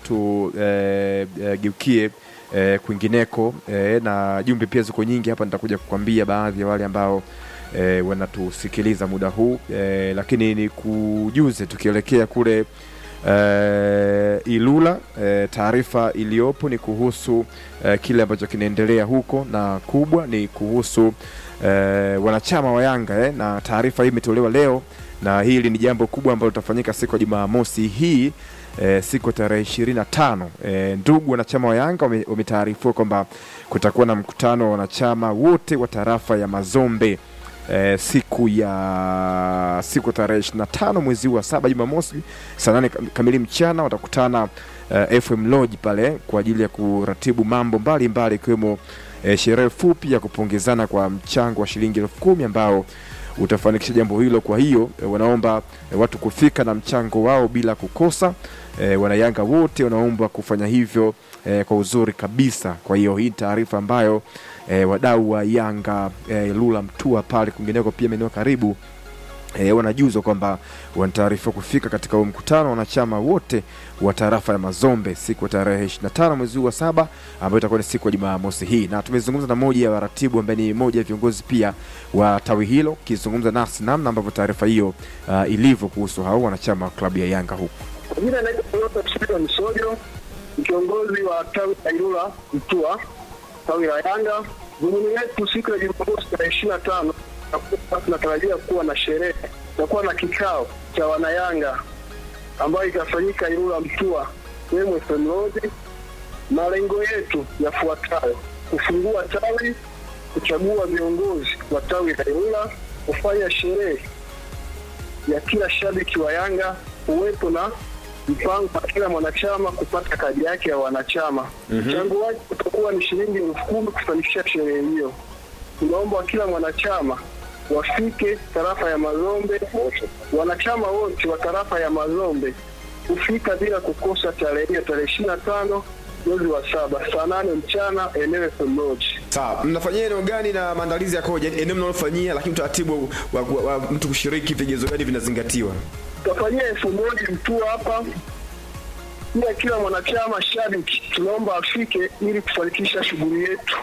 tugeukie e, kwingineko e, na jumbe pia ziko nyingi hapa, nitakuja kukwambia baadhi ya wale ambao e, wanatusikiliza muda huu e, lakini ni kujuze tukielekea kule e, Ilula e, taarifa iliyopo ni kuhusu e, kile ambacho kinaendelea huko na kubwa ni kuhusu e, wanachama wa Yanga eh, na taarifa hii imetolewa leo na hili ni jambo kubwa ambalo litafanyika siku ya Jumamosi hii e, siku ya tarehe ishirini na tano. E, ndugu wanachama wa Yanga wame- wametaarifiwa kwamba kutakuwa na mkutano wa wanachama wote wa tarafa ya Mazombe e, siku ya siku ya tarehe ishirini na tano mwezi huu wa saba Jumamosi saa nane kam- kamili mchana watakutana e, FM Lodge pale kwa ajili ya kuratibu mambo mbalimbali ikiwemo e, sherehe fupi ya kupongezana kwa mchango wa shilingi elfu kumi ambao utafanikisha jambo hilo. Kwa hiyo e, wanaomba e, watu kufika na mchango wao bila kukosa. E, wanayanga wote wanaombwa kufanya hivyo e, kwa uzuri kabisa. Kwa hiyo hii ni taarifa ambayo e, wadau wa Yanga e, Lula Mtua pale kwingineko pia maeneo karibu E, wanajuzwa kwamba wanataarifiwa kufika katika huu mkutano wa wanachama wote wa tarafa ya Mazombe siku ya tarehe 25 mwezi huu wa saba ambayo itakuwa ni siku ya Jumamosi hii, na tumezungumza na moja ya waratibu ambaye ni moja ya viongozi pia wa tawi hilo, kizungumza nasi namna ambavyo taarifa hiyo uh, ilivyo kuhusu hao wanachama wa klabu ya Yanga huku. Kwa jina naitwa Toyota Msito Msojo, ni kiongozi wa tawi la Ilula Mtua, tawi la Yanga. Dhumuni letu siku ya Jumamosi tarehe ishirini na tano tutakuwa tunatarajia kuwa na sherehe, tutakuwa na kikao cha wanayanga ambayo itafanyika Ilula Mtua, sehemu FM Lodge. Malengo yetu yafuatayo: kufungua tawi, kuchagua viongozi wa tawi la Ilula, kufanya sherehe ya kila shabiki wa Yanga, kuwepo na mpango wa kila mwanachama kupata kadi yake ya wanachama. Mchango wake utakuwa ni shilingi elfu kumi kufanikisha sherehe hiyo. Tunaomba kila mwanachama wafike tarafa ya Mazombe, wanachama wote wa tarafa ya Mazombe kufika bila kukosa tarehe hiyo, tarehe ishirini na tano mwezi wa saba saa nane mchana eneo FM Lodge. Sawa, mnafanyia eneo gani na maandalizi yakoje? Eneo mnalofanyia, lakini utaratibu wa, wa, wa mtu kushiriki, vigezo gani vinazingatiwa? tutafanyia elfu moja mtua hapa pia kila mwanachama shabiki tunaomba afike ili kufanikisha shughuli yetu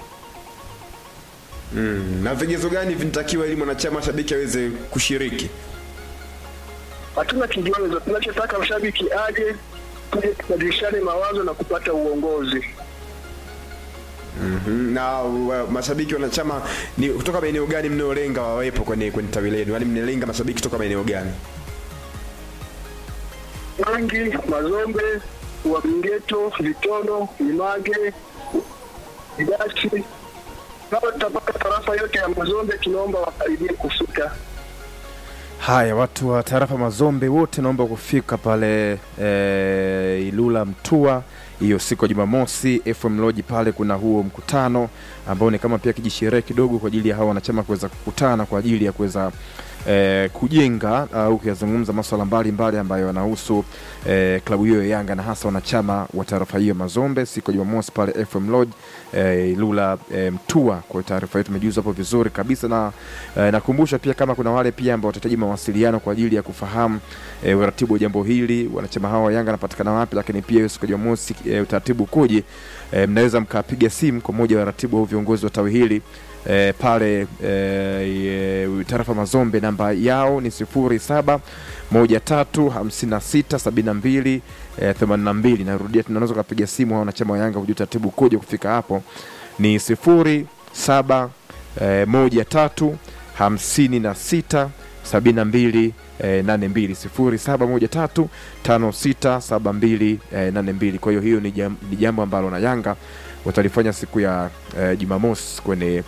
Mm, na vigezo gani vinatakiwa ili mwanachama shabiki aweze kushiriki? hatuna kigezo tunachotaka mshabiki aje tuje tubadilishane mawazo na kupata uongozi Mm, na wa, mashabiki wanachama ni kutoka maeneo gani mnayolenga wawepo kwenye kwenye tawi lenu? Yaani mnalenga mashabiki kutoka maeneo gani? Mangi, Mazombe, Wabingeto, Vitono, Image, Idasi. Kama tutapata tarafa yote ya Mazombe, tunaomba wakaribie kufika. Haya, watu wa tarafa Mazombe wote naomba kufika pale e, Ilula Mtua hiyo siku ya Jumamosi. FM Lodge pale kuna huo mkutano ambao ni kama pia kijisherehe kidogo kwa ajili ya hawa wanachama kuweza kukutana kwa ajili ya kuweza e, kujenga au kuyazungumza masuala mbalimbali ambayo yanahusu e, klabu hiyo ya Yanga na hasa wanachama wa tarafa hiyo Mazombe siku ya Jumamosi pale FM Lodge e, Ilula e, Mtua. Kwa taarifa yetu tumejuza hapo vizuri kabisa, na e, nakumbusha pia kama kuna wale pia ambao watahitaji mawasiliano kwa ajili ya kufahamu e, uratibu wa jambo hili, wanachama hawa wa Yanga wanapatikana wapi, lakini pia hiyo siku ya Jumamosi e, utaratibu ukoje, e, mnaweza mkapiga simu kwa moja wa ratibu au viongozi wa tawi hili e, pale e, e, tarafa Mazombe, namba yao ni sifuri saba moja tatu hamsini na sita sabini na mbili eh, themanini na mbili. Narudia, tunaweza kupiga simu hao wanachama wa Yanga kujua taratibu kuja kufika hapo ni sifuri saba eh, moja tatu hamsini na sita sabini na mbili eh, nane mbili sifuri saba moja tatu tano sita saba mbili eh, nane mbili. Kwa hiyo hiyo ni jam- ni jambo ambalo na Yanga watalifanya siku ya eh, Jumamosi kwenye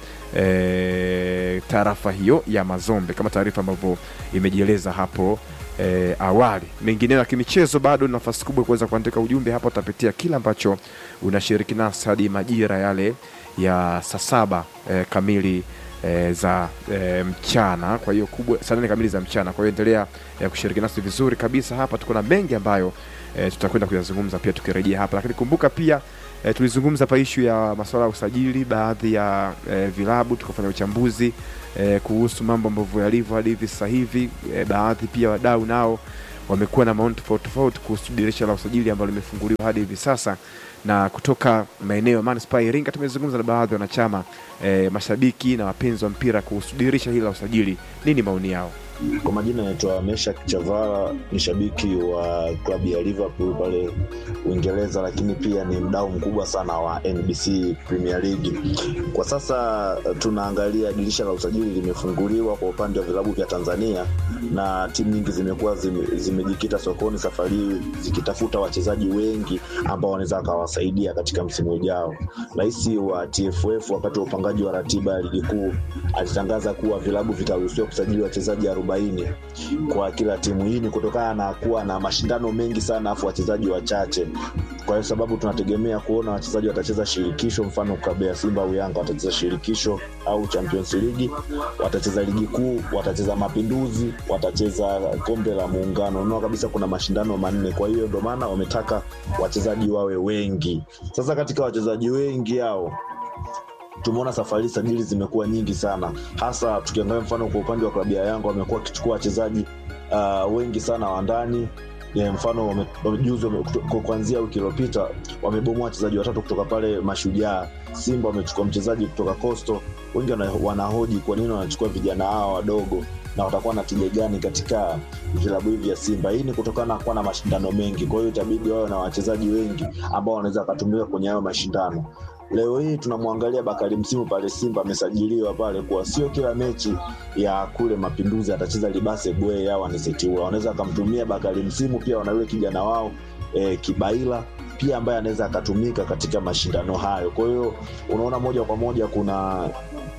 eh, tarafa hiyo ya Mazombe kama taarifa ambavyo imejieleza hapo eh, awali. Mengineyo ya kimichezo, bado ni nafasi kubwa kuweza kuandika ujumbe hapa, utapitia kila ambacho unashiriki nasi hadi majira yale ya saa saba eh, kamili eh, za eh, mchana. Kwa hiyo kubwa saa nane kamili za mchana. Kwa hiyo endelea eh, kushiriki nasi vizuri kabisa hapa. Tuko na mengi ambayo eh, tutakwenda kuyazungumza pia tukirejea hapa, lakini kumbuka pia E, tulizungumza hapa ishu ya masuala ya usajili baadhi ya e, vilabu tukafanya uchambuzi e, kuhusu mambo ambavyo yalivyo hadi hivi sasa hivi e, baadhi pia wadau nao wamekuwa na maoni tofauti tofauti kuhusu dirisha la usajili ambalo limefunguliwa hadi hivi sasa na kutoka maeneo ya manispaa ya Iringa tumezungumza na baadhi ya wanachama eh, mashabiki na wapenzi wa mpira kuhusu dirisha hili la usajili. Nini maoni yao? Kwa majina naitwa Meshak Chavala, ni shabiki wa klabu ya Liverpool pale Uingereza, lakini pia ni mdau mkubwa sana wa NBC Premier League. Kwa sasa tunaangalia dirisha la usajili limefunguliwa kwa upande wa vilabu vya Tanzania, na timu nyingi zimekuwa zime, zimejikita sokoni safari hii zikitafuta wachezaji wengi ambao wanaweza wakawasaidia katika msimu ujao. Rais wa TFF wakati wa upangaji wa ratiba ya ligi kuu alitangaza kuwa vilabu vitaruhusiwa kusajili wachezaji arobaini kwa kila timu. Hii ni kutokana na kuwa na mashindano mengi sana afu wachezaji wachache. Kwa hiyo sababu tunategemea kuona wachezaji watacheza shirikisho, mfano klabu ya Simba au Yanga watacheza shirikisho au Champions League, watacheza ligi kuu, watacheza Mapinduzi, watacheza kombe la Muungano. Unaona kabisa kuna mashindano manne, kwa hiyo ndio maana wametaka wachezaji wawe wengi. Sasa katika wachezaji wengi hao tumeona safari hii sajili zimekuwa nyingi sana, hasa tukiangalia mfano kwa upande wa klabu ya Yanga wamekuwa wakichukua wachezaji uh, wengi sana wa ndani ya mfano wame- wame- juzi wame- kuto- kuanzia wiki iliyopita wamebomoa wachezaji watatu kutoka pale Mashujaa. Simba wamechukua mchezaji kutoka Coastal. Wengi wana- wanahoji kwa nini wanachukua vijana hawa wadogo na watakuwa na tija gani katika vilabu hivi vya Simba. Hii ni kutokana na kuwa na mashindano mengi, kwa hiyo itabidi wawe na wachezaji wengi ambao wanaweza wakatumika kwenye hayo mashindano. Leo hii tunamwangalia Bakari Msimu pale Simba amesajiliwa pale, kwa sio kila mechi ya kule Mapinduzi atacheza Libase Bwe au Anisetiua. Wanaweza akamtumia Bakari Msimu, pia wana yule kijana wao e, Kibaila pia ambaye anaweza akatumika katika mashindano hayo. Kwa hiyo unaona moja kwa moja kuna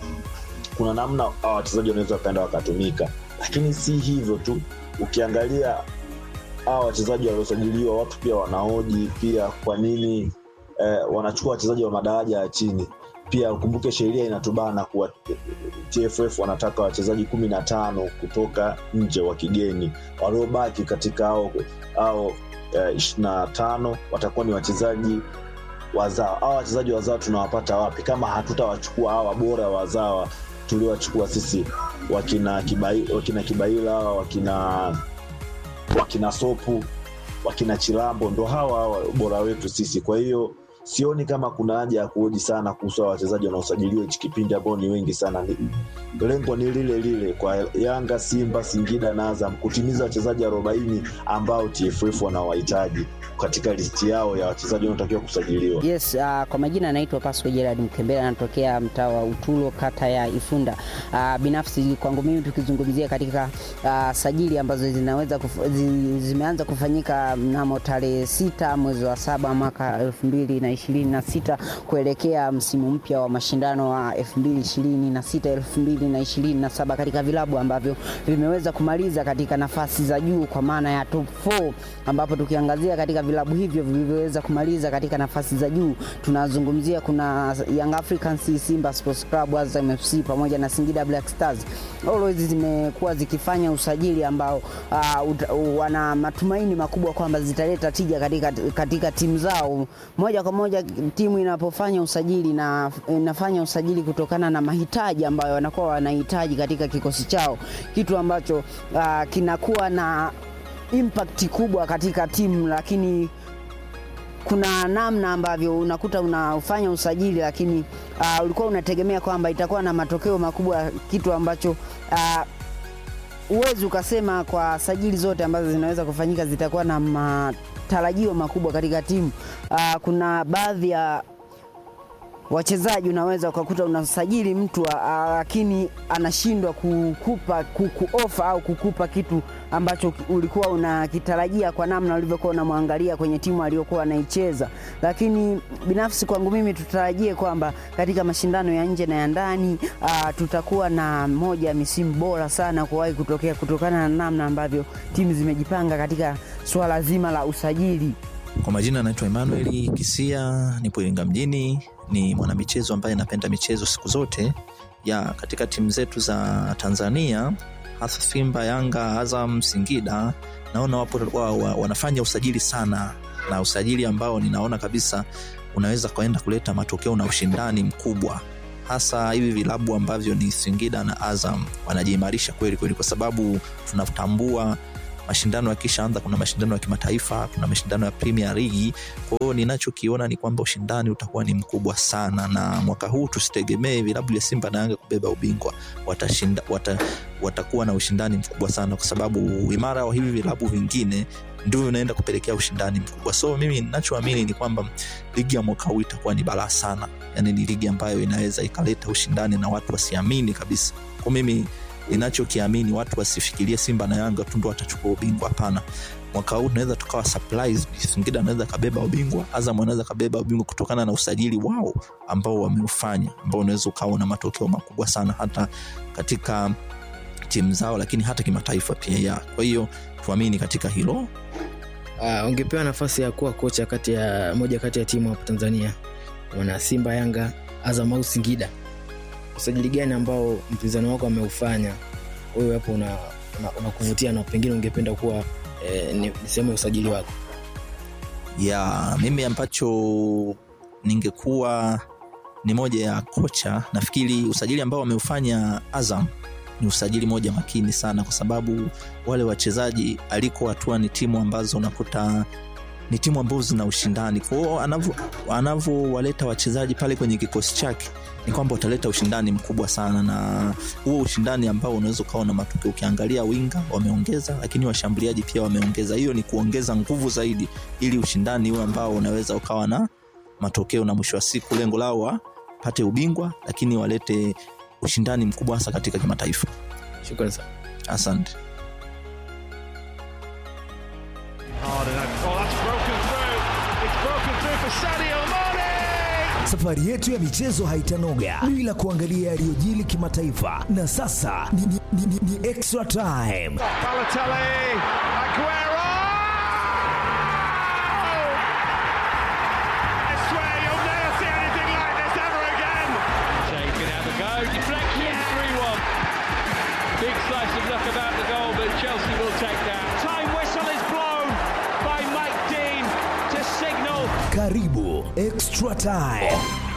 kuna namna hawa wachezaji wanaweza wakaenda wakatumika, lakini si hivyo tu. Ukiangalia hawa wachezaji waliosajiliwa, watu pia wanahoji pia kwa nini eh, wanachukua wachezaji wa madaraja ya chini. Pia ukumbuke sheria inatubana kuwa TFF wanataka wachezaji kumi na tano kutoka nje wa kigeni, waliobaki katika ao ao ishirini na tano watakuwa ni wachezaji wazawa. Hawa wachezaji wazawa tunawapata wapi kama hatutawachukua hawa bora wazawa tuliowachukua sisi, wakina Kibai, wakina Kibaila wakina wakina Sopu wakina Chilambo, ndo hawa hawa bora wetu sisi. Kwa hiyo sioni kama kuna haja ya kuhoji sana kuhusu hawa wachezaji wanaosajiliwa hichi kipindi ambao ni wengi sana. Ni- Lengo ni lile lile kwa Yanga, Simba, Singida na Azam kutimiza wachezaji arobaini ambao TFF wanawahitaji katika listi yao ya wachezaji wanaotakiwa kusajiliwa. Yes, uh, kwa majina anaitwa Pasco Gerard Mkembela, anatokea mtaa wa Utulo, kata ya Ifunda. Uh, binafsi kwangu mimi tukizungumzia katika uh, sajili ambazo zinaweza kuf, zi, zimeanza kufanyika mnamo tarehe sita mwezi wa saba mwaka elfu mbili na ishirini na sita kuelekea msimu mpya wa mashindano wa elfu mbili ishirini na sita elfu mbili na ishirini na saba katika vilabu ambavyo vimeweza kumaliza katika nafasi za juu kwa maana ya top 4 ambapo tukiangazia katika vilabu hivyo vilivyoweza kumaliza katika nafasi za juu tunazungumzia kuna Young Africans, Simba Sports Club, Azam FC pamoja na Singida Black Stars. Always zimekuwa zikifanya usajili ambao uh, uta- wana matumaini makubwa kwamba zitaleta tija katika, katika timu zao. Moja kwa moja timu inapofanya usajili na inafanya usajili kutokana na mahitaji ambayo wanakuwa wanahitaji katika kikosi chao, kitu ambacho uh, kinakuwa na impact kubwa katika timu, lakini kuna namna ambavyo unakuta unafanya usajili lakini uh, ulikuwa unategemea kwamba itakuwa na matokeo makubwa, kitu ambacho uh, huwezi ukasema kwa sajili zote ambazo zinaweza kufanyika zitakuwa na matarajio makubwa katika timu. Uh, kuna baadhi ya wachezaji unaweza ukakuta unasajili mtu a- a- lakini anashindwa kukupa kukuofa au kukupa kitu ambacho ki- ulikuwa unakitarajia kwa namna ulivyokuwa unamwangalia kwenye timu aliyokuwa anaicheza. Lakini binafsi kwangu mimi tutarajie kwamba katika mashindano ya nje na ya ndani aa, tutakuwa na moja ya misimu bora sana kuwahi kutokea kutokana na namna ambavyo timu zimejipanga katika swala zima la usajili. Kwa majina anaitwa Emmanuel Kisia, nipo Iringa mjini. Ni mwanamichezo ambaye napenda michezo siku zote ya katika timu zetu za Tanzania, hasa Simba, Yanga, Azam, Singida. Naona wapo wa, wa, wanafanya usajili sana, na usajili ambao ninaona kabisa unaweza kwenda kuleta matokeo na ushindani mkubwa hasa hivi vilabu ambavyo ni Singida na Azam wanajiimarisha kweli kweli, kwa sababu tunatambua mashindano yakishaanza kuna mashindano ya kimataifa kuna mashindano ya premier league kwa hiyo ninachokiona ni kwamba ushindani utakuwa ni mkubwa sana na mwaka huu tusitegemee vilabu vya simba na yanga kubeba ubingwa watashinda wata, watakuwa na ushindani mkubwa sana kwa sababu uimara wa hivi vilabu vingine ndio unaenda kupelekea ushindani mkubwa so mimi ninachoamini ni kwamba ligi ya mwaka huu itakuwa ni balaa sana yani ni ligi ambayo inaweza ikaleta ushindani na watu wasiamini kabisa kwa mimi ninachokiamini watu wasifikirie simba na yanga tu ndo watachukua ubingwa hapana mwaka huu tunaweza tukawa surprise singida anaweza kabeba ubingwa azam anaweza kabeba ubingwa kutokana na usajili wao ambao wameufanya ambao unaweza ukawa na matokeo makubwa sana hata katika timu zao lakini hata kimataifa pia ya kwa hiyo tuamini katika hilo Uh, ungepewa nafasi ya kuwa kocha kati ya moja kati ya timu hapa Tanzania, wana Simba, Yanga, Azam au Singida, usajili gani ambao mpinzani wako ameufanya wewe hapo una, una, unakuvutia na pengine ungependa kuwa eh, ni, ni sehemu ya usajili wako? ya mimi ambacho ningekuwa ni moja ya kocha nafikiri usajili ambao wameufanya azam ni usajili moja makini sana kwa sababu wale wachezaji aliko hatua ni timu ambazo unakuta ni timu ambazo zina ushindani kwao anavyowaleta wachezaji pale kwenye kikosi chake ni kwamba utaleta ushindani mkubwa sana na huo ushindani ambao unaweza ukawa na matokeo ukiangalia winga wameongeza lakini washambuliaji pia wameongeza hiyo ni kuongeza nguvu zaidi ili ushindani huo ambao unaweza ukawa na matokeo na mwisho wa siku lengo lao wapate ubingwa lakini walete ushindani mkubwa hasa katika kimataifa Shukrani sana. asante Safari yetu ya michezo haitanoga bila kuangalia yaliyojili kimataifa, na sasa ni, ni, ni, ni, ni extra time. Big slice of luck about the goal, but Chelsea will take that. Time whistle is blown by Mike Dean to signal Karibu extra time.